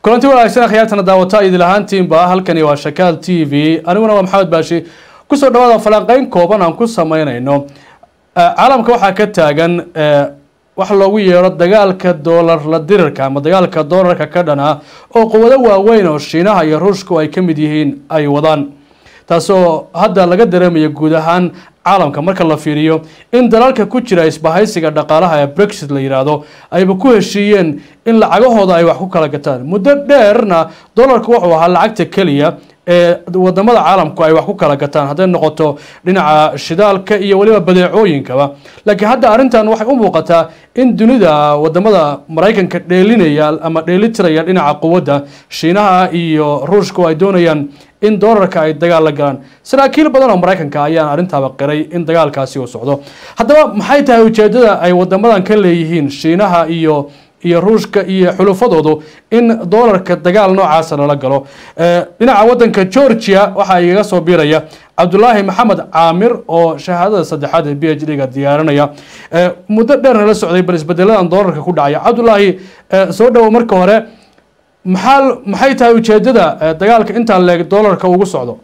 kulanti wanaagsan akhyaartana daawata idil ahaantiinba halkani waa shakaal t v aniguna waa maxamed baashi kusoo dhawaada falanqeyn kooban aan ku sameynayno caalamka waxaa ka taagan waxa loogu yeero dagaalka doolar la dirirka ama dagaalka doolarka ka dhana oo quwado waaweyn oo shiinaha iyo ruushku ay ka mid yihiin ay wadaan taasoo hadda laga dareemaya guud ahaan caalamka marka la fiiriyo in dalalka ku jira isbahaysiga dhaqaalaha ee brexit la yidhaahdo ayba ku heshiiyeen in lacagahooda ay wax ku kala gataan muddo dheerna doolarku wuxuu ahaa lacagta keliya ee wadamada caalamku ay wax ku kala gataan hadday noqoto dhinaca shidaalka iyo weliba badeecooyinkaba laakiin hadda arrintan waxay u muuqataa in dunida wadamada maraykanka dheelinaya ama dheelitiraya dhinaca quwadda shiinaha iyo ruushku ay doonayaan in doolarka ay dagaal la galaan saraakiil badan oo maraykanka ayaan arrintaaba qiray in dagaalkaasi uu socdo haddaba maxay tahay ujeedada ay wadamadan ka leeyihiin shiinaha iyo iyo ruushka iyo xulufadoodu in doolarka dagaal noocaasa lala galo dhinaca wadanka georgia waxaa igaga soo biiraya cabdulaahi maxamed caamir oo shahaadada saddexaad ee b h d ga diyaarinaya muddo dheerna la socday bal isbedeladan doolarka ku dhacaya cabdulaahi soo dhowo marka hore maxaa maxay tahay ujeedada dagaalka intaa leeg doolarka ugu socdo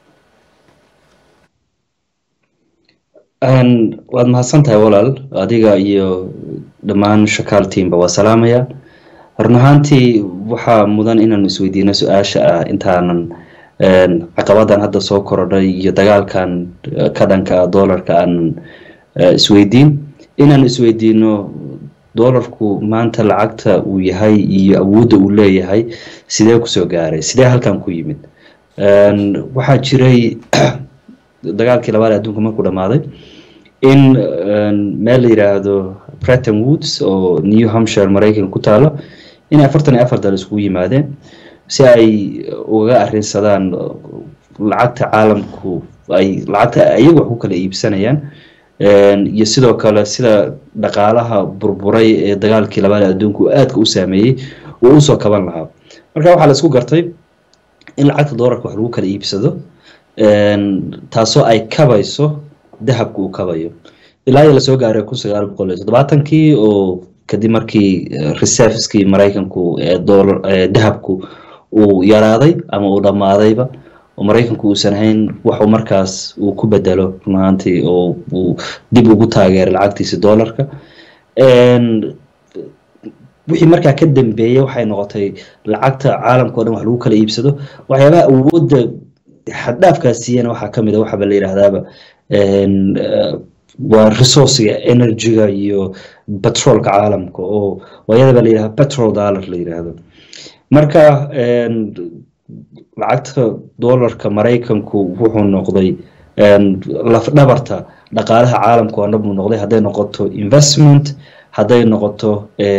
waad mahadsan tahay walaal adiga iyo dhammaan shakaal tiimba waa salaamaya run ahaantii waxaa mudan inaanu isweydiino su-aasha ah intaanan caqabadan hadda soo korodhay iyo dagaalkan ka dhanka doolarka aanan isweydiin inaanu isweydiino doolarku maanta lacagta uu yahay iyo awoodda uu leeyahay sidee kusoo gaaray sidee halkan ku yimid waxaa jiray dagaalkii labaad ee adduunka markuu dhamaaday in meel la yiraahdo breton woods oo new hampshire maraykanka ku taalo in afartan iyo afar dal iskugu yimaadeen si ay ugaga arrinsadaan lacagta caalamku ay lacagta iyagu wax ku kala iibsanayaan iyo sidoo kale sida dhaqaalaha burburay ee dagaalkii labaad ee adduunka uu aadka u saameeyey uu usoo kaban lahaa marka waxaa la isku gartay in lacagta doolarka wax lagu kala iibsado taasoo ay kabayso dahabka uu kabayo ilaa iyo lasoo gaaray kun sagaal boqol iyo toddobaatankii oo kadib markii reserveskii maraykanku ee doolar dahabku uu yaraaday ama uu dhammaadayba oo maraykanku uusan ahayn waxuu markaas uu ku bedelo run ahaantii oo uu dib ugu taageeray lacagtiisi doolarka wixii markaa ka dambeeyey waxay noqotay lacagta caalamka o dhan wax lagu kala iibsado waxyaabaha awoodda xaddhaafkaas siiyana waxaa kamid a waxaaba la yidhahdaaba waa resourciga energyga iyo petrolka caalamka oo waayadaba la yidhahda petrol dollar la yidhaahdo marka lacagta doolarka maraykanku wuxuu noqday lafdhabarta dhaqaalaha caalamka oo dhan buu noqday hadday noqoto investment hadday noqoto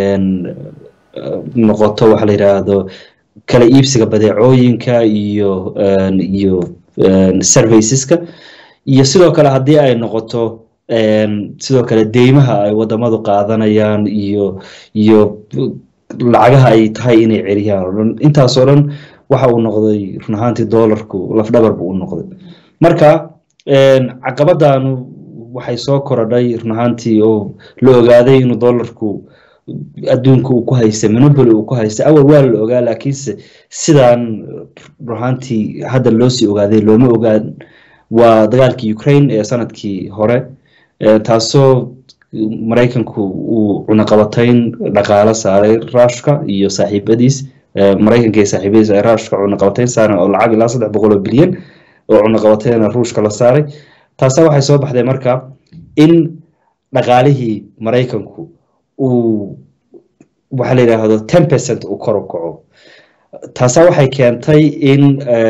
noqoto waxa la yidhaahdo kala iibsiga badeecooyinka iyo iyo serviceska iyo sidoo kale haddii ay noqoto sidoo kale deymaha ay wadamadu qaadanayaan iyo iyo lacagaha ay tahay inay celiyaan o dhan intaas oo dhan waxa uu noqday run ahaantii doolarku lafdhabar buu u noqday marka caqabadanu waxay soo korodhay run ahaantii oo la ogaaday inuu doolarku adduunka uu ku haysta monopoly uu ku haysta awal waa la ogaa laakiinse sidaan run ahaantii hadda loosii ogaaday looma ogaan waa dagaalkii ukraine ee sanadkii hore taasoo maraykanku uu cunaqabatayn dhaqaalo saaray ruushka iyo saaxiibadiis maraykanka iyo saaxiibadiis ay ruushka cunaqabatayn saareen oo lacag ilaa saddex boqol oo bilyan oo cunaqabatayna ruushka la saaray taasa waxay soo baxday marka in dhaqaalihii maraykanku uu waxa la yidhaahdo ten percent uu kor u kaco taasa waxay keentay in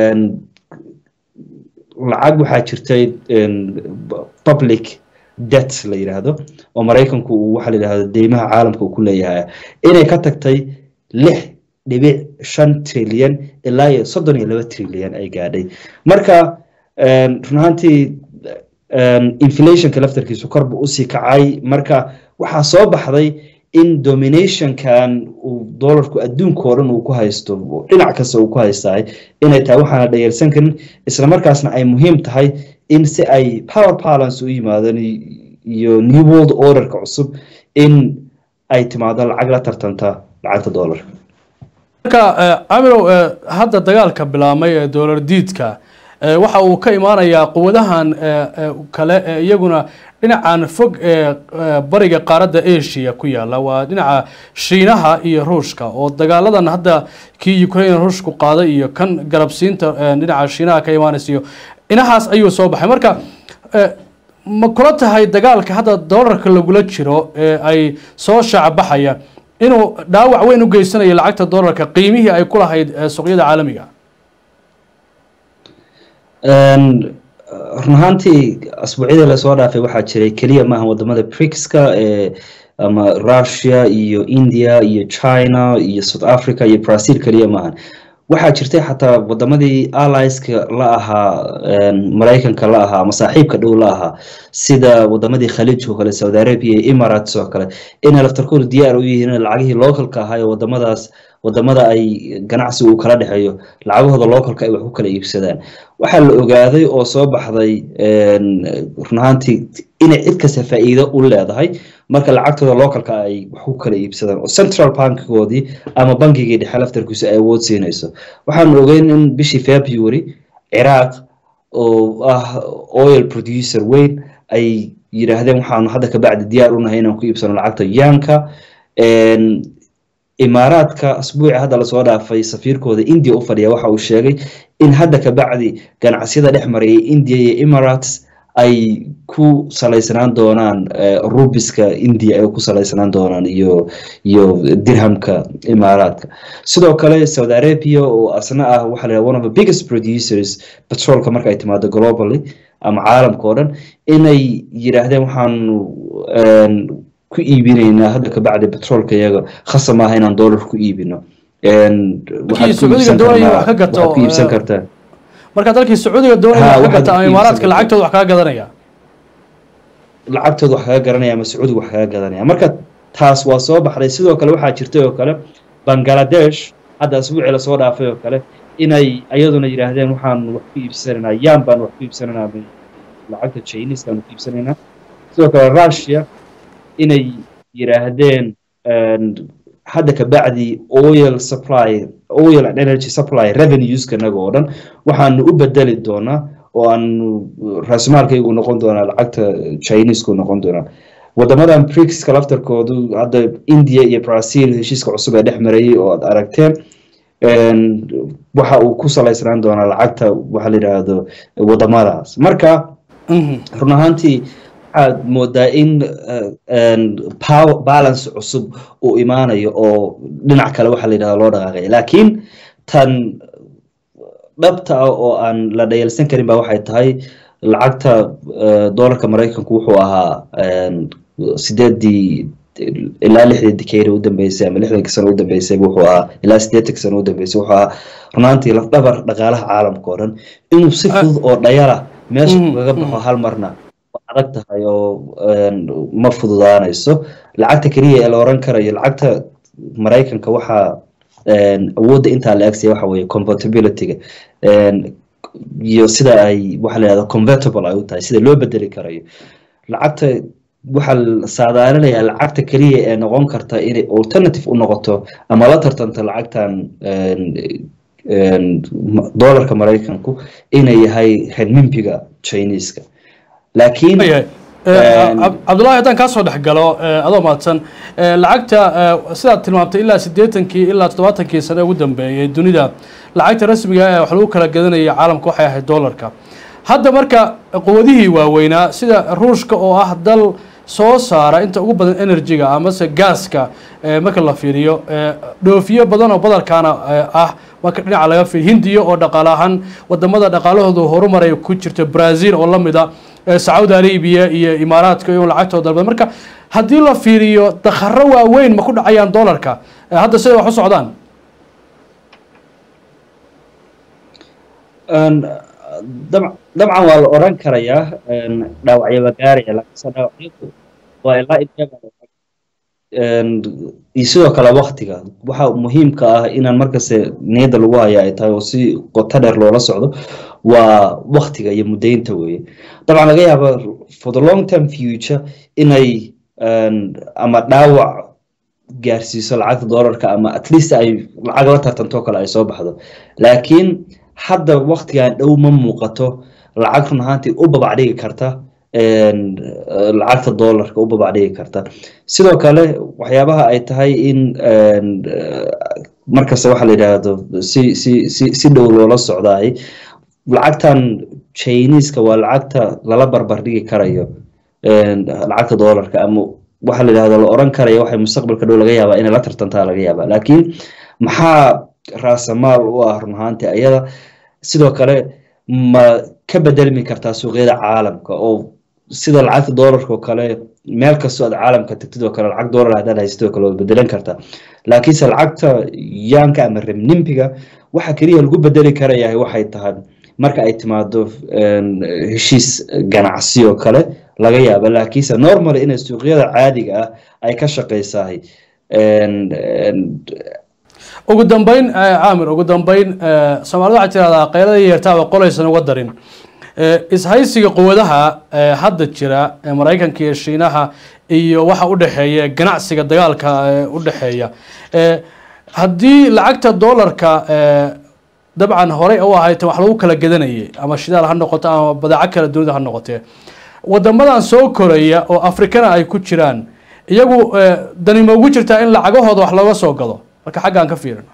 lacag waxaa jirtay public debt la yidhaahdo oo maraykanku uu waxa la yidhahdo deymaha caalamka uu ku leeyahay inay ka tagtay lix dhibic shan trilyan ilaa iyo soddon iyo laba trilyan ay gaadhay marka run ahaantii inflationka laftarkiisu korba usii kacay marka waxaa soo baxday in dominationkan uu doolarku adduunka oo dhan uu ku haysto dhinac kasta uu ku haystaay inay tahay waxaana dhayarsan karin isla markaasna ay muhiim tahay in si ay power balance u yimaadaan iyo new world orderka cusub in ay timaado lacag la tartanta lacagta doolarka marka camirow hadda dagaalka bilaabmay ee doolar diidka waxa uu ka imaanayaa quwadahan kale ee iyaguna dhinacan fog ee bariga qaaradda asia ku yaala waa dhinaca shiinaha iyo ruushka oo dagaaladan hadda kii ukraine ruushku qaaday iyo kan garabsiinta dhinaca shiinaha ka imaanaysa iyo inahaas ayuu soo baxay marka ma kula tahay dagaalka hadda doolarka lagula jiro ee ay soo shaacbaxaya inuu dhaawac weyn u geysanayo lacagta doolarka qiimihii ay ku lahayd suuqyada caalamiga run ahaantii asbuucyadii lasoo dhaafay waxaa jiray keliya maaha wadamada brixka ee ama russia iyo india iyo china iyo south africa iyo brazil keliya maahan waxaa jirtay xataa wadamadii alliska la ahaa maraykanka la ahaa ama saaxiibka dhow la ahaa sida wadamadii khaliijka oo kale saudi arabia iyo emirates oo kale inay laftarkoodu diyaar u yihiin lacagihii localka ahaa ee wadamadaas wadamada ay ganacsi uu kala dhexeeyo lacagahooda localka ay wax ku kala iibsadaan waxaa la ogaaday oo soo baxday run ahaantii inay cid kasta faa'iido u leedahay marka lacagtooda localka ay wax ku kala iibsadaan oo central bankigoodii ama bankigii dhexe laftarkiisu ay awood siinayso waxaanu ogeyn in bishii february ciraaq oo ah oil producer weyn ay yidhaahdeen waxaanu hadda kabacdi diyaar u nahay inaan ku iibsano lacagta yaanka imaaraadka asbuuci hadda lasoo dhaafay safiirkooda india u fadhiya waxa uu sheegay in hadda kabacdi ganacsiyada dhex marayay india iyo emirates ay ku salaysanaan doonaan rubiska india ay ku salaysanaan doonaan iyo iyo dirhamka imaaraadka sidoo kale saudi arabia oo asna ah waxa la one of the biggest producers petrolka marka ay timaado globally ama caalamka oo dhan inay yidhaahdeen waxaanu ku iibinaynaa hadda kabacdi petrolka iyaga khasa maaha inaan dollar ku iibino ku iibsan kartaa marka dalkii sacuudiga doonaya wax ka gata ama imaaraadka lacagtooda wax kaga gadanaya lacagtooda wax kaga garanaya ama sacuudiga wax kaga gadanaya marka taas waa soo baxday sidoo kale waxaa jirtay oo kale bangladesh hadda asbuuci lasoo dhaafay oo kale inay ayaduna yidhaahdeen waxaan wax ku iibsanaynaa yaan baan wax ku iibsanaynaa lacagta chineska aan ku iibsanaynaa sidoo kale russia inay yidhaahdeen hadda kabacdi oil supply oil and energy supply revenueska inaga oo dhan waxaanu u bedeli doonaa oo aanu raasmaalkaygu noqon doonaa lacagta chinesku noqon doonaa wadamadan brixka laftarkoodu hadda india iyo brazil heshiiska cusub ee dhex marayay oo aad aragteen waxa uu ku salaysnaan doonaa lacagta waxa la yidhaahdo wadamadaas marka run ahaantii waxaad moodaa in power balance cusub uu imaanayo oo dhinac kale waxa la yidhahda loo dhaqaaqaya laakiin tan dhabta ah oo aan la dhayalsan karin ba waxay tahay lacagta doolarka maraykanku wuxuu ahaa sideedii ilaa lixdii dikeeri u dambeysay ama lixdankii sano u dambeysay wuxuu ahaa ilaa siddeetanki sano u dambeysay wuxuu ahaa runaantii lafdhabar dhaqaalaha caalamka oo dhan inuu si fudud oo dhayala meesha kaga baxo hal marna adag tahay oo ma fududaanayso lacagta keliya ee la oran karayo lacagta maraykanka waxaa awoodda intaa la agsaya waxa weeye convertibilityga iyo sida ay waxa la yihahda convertible ay u tahay sida loo bedeli karayo lacagta waxaa la saadaalinayaa lacagta keliya ee noqon karta inay alternative u noqoto ama la tartanto lacagtan dollarka maraykanku inay yahay renmimbiga chineska laakiin cabdullahi haddaan kaa soo dhex galo adoo mahadsan lacagta sidaad tilmaamtay ilaa siddeetankii ilaa toddobaatankii sane ugu dambeeyay dunida lacagta rasmiga ee wax lagu kala gadanaya caalamka waxay ahayd dollarka hadda marka quwadihii waaweynaa sida ruushka oo ah dal soo saara inta ugu badan energy-ga amase gaaska marka la fiiriyo dhoofiyo badan oo badarkaana ah marka dhinaca laga fiiriyo hindiya oo dhaqaale ahaan wadamada dhaqaalahooda horumaray ku jirto brazil oo lamid a sacuudi arabia iyo imaaraadka iyo lacagtooda dalbad marka haddii la fiiriyo dakharo waaweyn ma ku dhacayaan dollarka hadda siday wax u socdaan dabcan waa la oran karayaa dhaawacyo la gaaraya laakiinse dhaawacyadu waa ilaa iyo sidoo kale waktiga waxa muhiimka ah inaan markaste niyadda lagu haya ay tahay oo si qoto dheer loola socdo waa waktiga iyo muddaynta weeye dabcan laga yaaba for the long term future inay ama dhaawac gaarsiiso lacagta doolarka ama at least ay lacag la tartantoo kale ay soo baxdo laakiin hadda waktigan dhow ma muuqato lacag run ahaantii u babacdhigi karta lacagta doolarka u babacdhigi karta sidoo kale waxyaabaha ay tahay in markasta waxaa la yidhaahdo si si si si dhow loola socdaay lacagtan chineska waa lacagta lala barbar dhigi karayo lacagta doolarka ama waxaa la yidhahdo la oran karayo waxay mustaqbalka dhow laga yaabaa inay la tartantaa laga yaabaa laakiin maxaa raasamaal u ah run ahaantii ayada sidoo kale ma ka bedelmi kartaa suuqyada caalamka oo sida lacagta doolarka oo kale meel kastoo aad caalamka tagtid oo kale lacag doolar haddaad haysatid oo kale waad bedelan kartaa laakiinse lacagta yaanka ama remnimpiga waxa keliya lagu bedeli karayahay waxay tahay marka ay timaado heshiis ganacsi oo kale laga yaaba laakiinse normally inay suuqyada caadiga ah ay ka shaqaysahay ugu dambeyn caamir ugu dambeyn soomaalida waxaa tirahdaa qaylada yeertaaba qolaysan uga darin ishaysiga quwadaha hadda jira maraykanka iyo shiinaha iyo waxa u dhexeeya ganacsiga dagaalka u dhexeeya haddii lacagta doolarka dabcan horey u ahayd wax lagu kala gadanayay ama shidaal ha noqoto ama badeeco kala dunida ha noqotee wadamadan soo koraya oo afrikana ay ku jiraan iyagu dani ma ugu jirtaa in lacagahooda wax looga soo gado marka xaggaan ka fiirino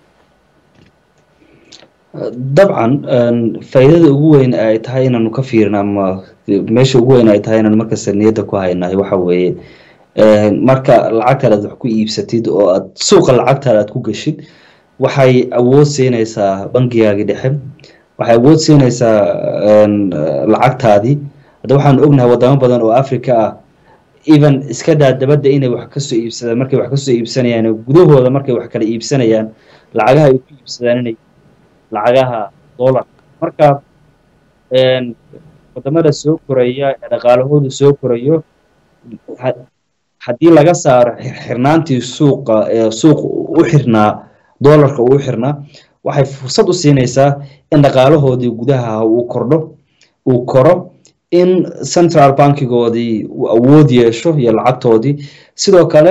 dabcan faa'iidada ugu weyn ay tahay inaanu ka fiirin ama meesha ugu weyn ay tahay inaanu markasta niyadda ku haynahay waxa weeye marka lacagtaada aad wax ku iibsatid oo aad suuqa lacagtaada aad ku geshid waxay awood siinaysaa bangigaagii dhexe waxay awood siinaysaa lacagtaadii hadda waxaanu ognahay wadamo badan oo africa ah even iska daa dabadda inay wax kasoo iibsadaan markay wax kasoo iibsanayaan gudahooda markay wax kala iibsanayaan lacagaha ay ku iibsadaan inay lacagaha dollar marka wadamada soo koraya ee dhaqaalahoodu soo korayo haddii laga saaro xirnaantii suuqa ee suuq u xirnaa dollarka uu xirnaa waxay fursad u siinaysaa in dhaqaalahoodii gudaha uu kordho uu koro in central bankigoodii uu awood yeesho iyo lacagtoodii sidoo kale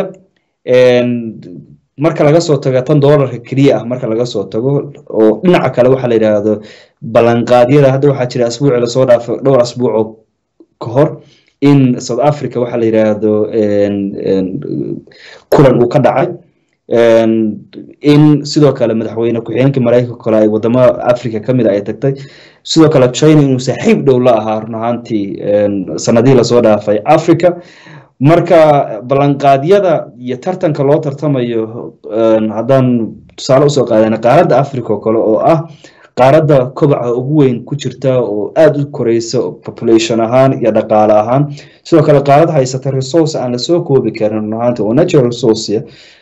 marka laga soo tago tan doolarka keliya ah marka laga soo tago oo dhinaca kale waxaa la yidhaahdo ballanqaadyada hadda waxaa jira asbuuci lasoo dhaafo dhowr asbuucoo ka hor in south africa waxaa la yidhaahdo kulan uu ka dhacay in sidoo kale madaxweyne ku-xigeenka maraykanka kale ay wadamo africa kamid a ay tagtay sidoo kale china inuu saaxiib dhow la ahaa run ahaantii sanadihii lasoo dhaafay africa marka ballanqaadyada iyo tartanka loo tartamayo haddaan tusaale usoo qaadana qaaradda africa oo kale oo ah qaaradda kobaca ugu weyn ku jirta oo aada u koreysa population ahaan iyo dhaqaale ahaan sidoo kale qaarad haysata resource aan lasoo koobi karin run ahaantii oo natural resource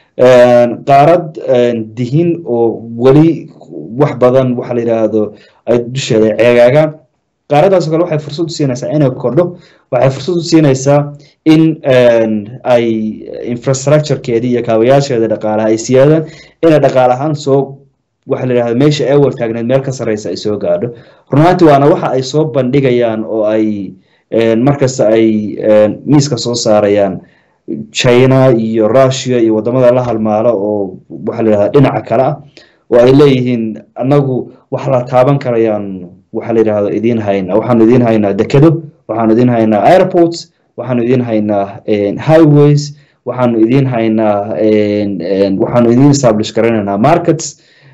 qaarad dihin oo weli wax badan waxa la yidhaahdo ay dusheeda ceegaagaan qaaraddaasoo kale waxay fursad u siinaysaa inay kordho waxay fursad u siinaysaa in ay infrastructurekeedii iyo kaabayaasheeda dhaqaalaha ay siyaadaan inay dhaqaale ahaan soo waxa la yidhahda meesha ay wartaagneed meel ka sarreysa ay soo gaadho runaantii waana waxa ay soo bandhigayaan oo ay markasta ay miiska soo saarayaan china iyo russia iyo wadamada la halmaalo oo waxa la yidhahda dhinaca kale ah oo ay leeyihiin annagu wax la taaban karayaan waxa la yidhahdo idiin haynaa waxaanu idiin haynaa dekedo waxaanu idiin haynaa airports waxaanu idiin haynaa highways waxaanu idiin haynaa waxaanu idiin establish garanaynaa markets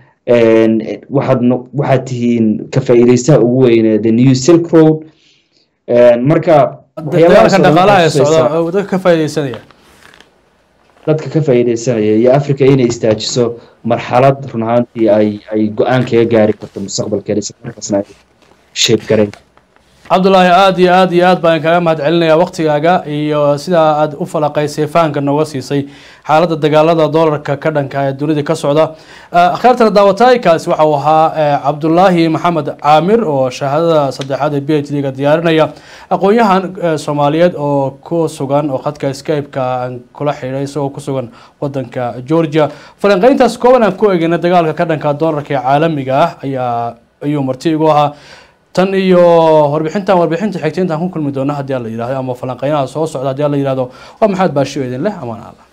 waxaad waxaad tihiin ka faa'iidaystaha ugu weyne the new silk road marka dagaalka dhaqaalaha ee socda dadka ka faa'iidaysanaya dadka ka faa'iidaysanaya iyo africa inay istaajiso marxalad run ahaantii ay ay go-aan kaga gaari karto mustaqbalkeeda isla markaasna ay sheeb garayn cabdulaahi aada iyo aada iyo aad baan kaga mahad celinayaa waktigaaga iyo sidaa aad u falaqaysay fahanka nooga siisay xaaladda dagaalada doolarka ka dhanka ee dunida ka socda akhyaartana daawataaykaasi waxa uu ahaa cabdulaahi maxamed caamir oo shahaadada saddexaad ee b h d ga diyaarinaya aqoon-yahan soomaaliyeed oo ku sugan oo khadka skype-ka aan kula xidhay isagoo ku sugan wadanka georgia falanqeyntaas kooban aan ku egeyna dagaalka ka dhanka doolarka ee caalamiga ah ayaa ayuu marti igu ahaa tan iyo warbixintan warbixinta xigta intaan ku kulmi doono haddii alla yidhahdo ama falanqeynaha soo socda haddii alla yidhahdo waa maxamed baashiyo idin leh amaan alla